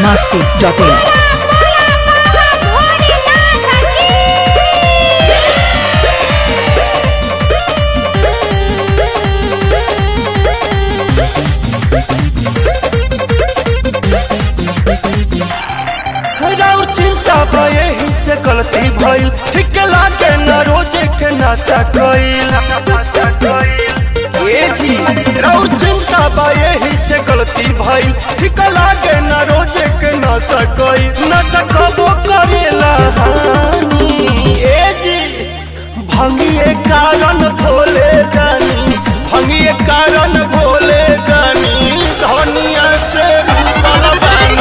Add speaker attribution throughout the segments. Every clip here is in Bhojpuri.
Speaker 1: masti.in.
Speaker 2: राउ चिंता बा यही से गलती भइल ठीक लागे न रोजे के नशा कइल ए जी राउ चिंता बा यही से गलती भइल ठीक लागे न रोजे के नशा कइल नशा कबो करेला हानि ए जी भंगिए कारण भोले दानी भंगिए कारण भोले दानी धनिया से रुसल बानी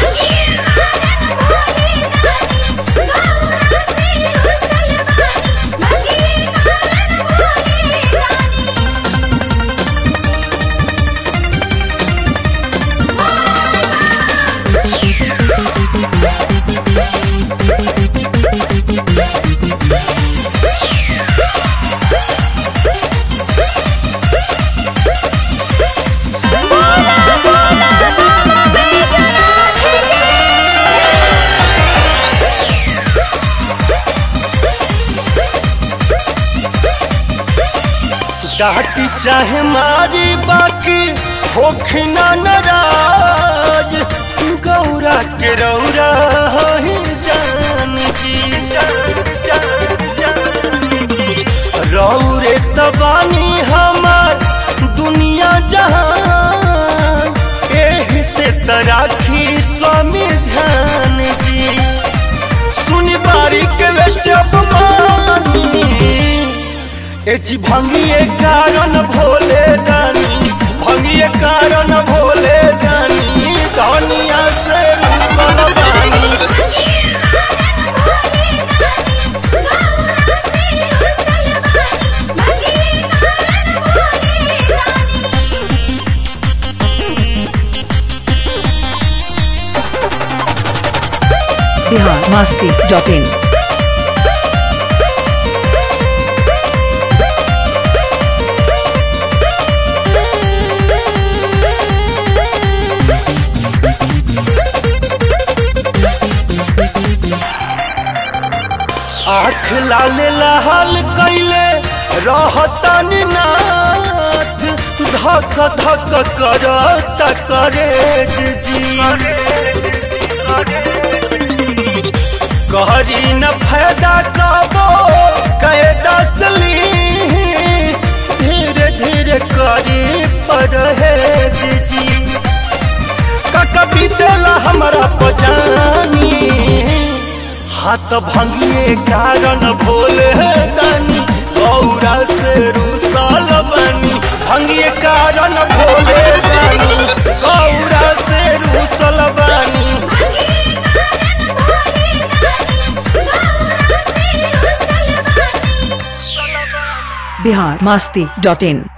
Speaker 2: डाटी चाहे मारी बाकी होखना नाराज गौरा के रौरा ही जान जी रौरे तबानी हमार दुनिया जहान एही से तराखी स्वामी ध्यान जी सुनी बारी के वेस्ट अपमानी ए जी भंगिए कारण भोले दानी भंगिए कारण भोले दानी दुनिया से रुसल बानी
Speaker 1: Bihar masti.in.
Speaker 2: आँख लाल लाल कैले रहतन नाथ धक धक करत करे जी कहरी न फायदा कबो कहे दसली धीरे धीरे करी परहेज जी कका बीतेला हमारा पजानी हाथ भंगिए कारण भोले दानी गौरा से रुसल बनी भंगिए कारण भोले दानी गौरा से रुसल बनी
Speaker 1: Bihar masti.in.